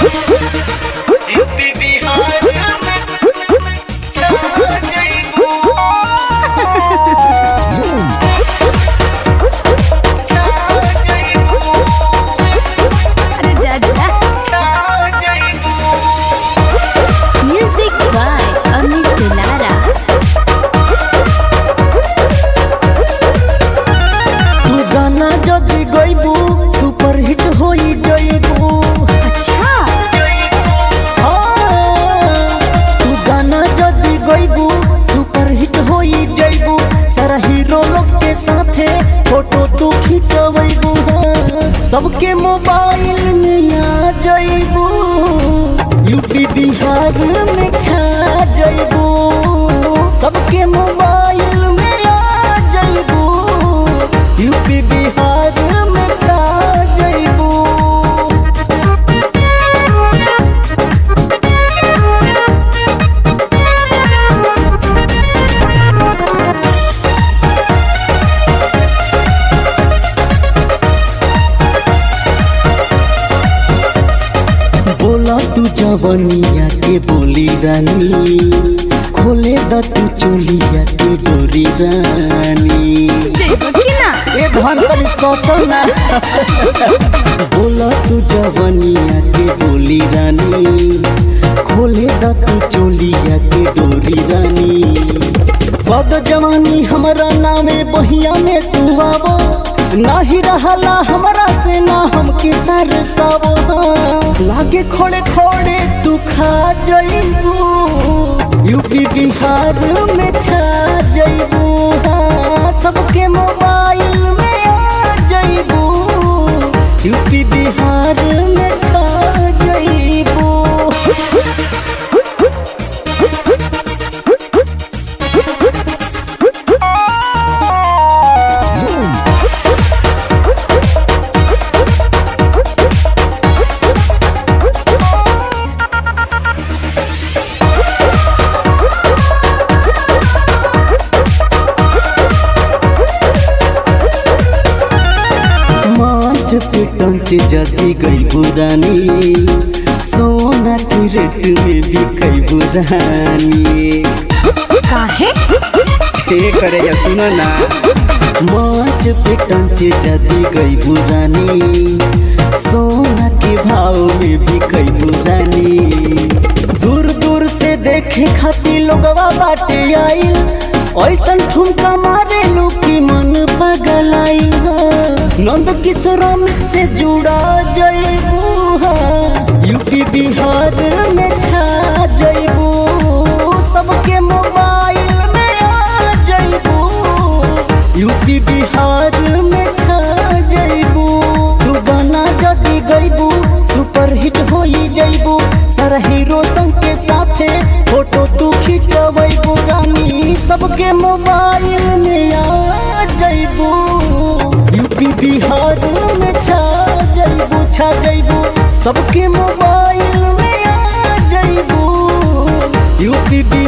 UP Bihar में छा जइबू छा जइबू अरे जा जा छा जइबू म्यूजिक बाय अमित दुलारा तू गाना जदि गइबू सुपर हिट होई जइबू अच्छा हाँ। तू गाना जदि गइबू सुपर हिट होई जइबू सारा हीरो लोग के साथे फोटो तू खिंचवैबू हाँ। सबके मोबाइल में आ जइबू यूपी बिहार में छा जइबू सबके मोबाइल में आ जइबू यूपी बिहार में छा जइबू बोला तू जवनिया के बोली रानी खोले द तू चोलिया के डोरी रानी जइबो कि ना ए धन कनी सोचो ना बोला तू जवनिया के बोली रानी खोले द तू चोलिया के डोरी रानी बद जवानी हमारा नामे बहिया में तू आवो नाही रहला हमरा से ना हमके तरसावो हाँ। लागे खोड़े खोड़े तू खा जइबू यूपी बिहार में छा जइबू हाँ। सबके मोबाइल में आ जइबू यूपी बिहार में छा जइबू माछ पे टंच जदी गई बुरानी सोना के रेट में भी कई बुरानी काहे से करे या सुनो ना माछ पे टंच जदी गई बुरानी सोना के भाव में भी कई बुरानी दूर दूर से देखे खातिर लोगवा बाटे आइल ऐसन ठुमका मारे लू की मन पगल आई नंद किशोर से जुड़ा जइबू यूपी बिहार में छा जइबू सबके मोबाइल में आ जइबू यूपी बिहार में छा जइबू तू गाना जदी गइबू सुपर हिट होई जइबू सारा हीरो संग के साथे फोटो तू खिंचवैबू रानी सबके मोबाइल में आ जइबू यूपी बिहार में छा जइबू छा जइबू सबके मोबाइल में आ जइबू यूपी बिहार